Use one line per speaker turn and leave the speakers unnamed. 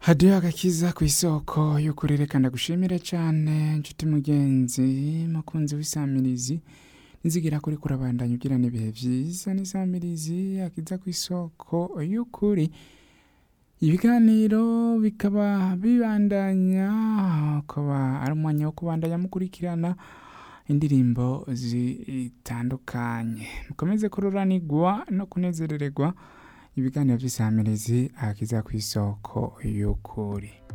hadiyo agakiza ku isoko y'ukuri reka ndagushimire cyane nshuti mugenzi mukunzi w'isamirizi nzigira kuri kurabandanya ugirana ibihe byiza n'isamirizi akiza ku isoko y'ukuri ibiganiro bikaba bibandanya akaba ari umwanya wo kubandanya mukurikirana indirimbo zitandukanye mukomeze kururanirwa no kunezerererwa ibiganiro by'isamirizi akiza ku isoko y'ukuri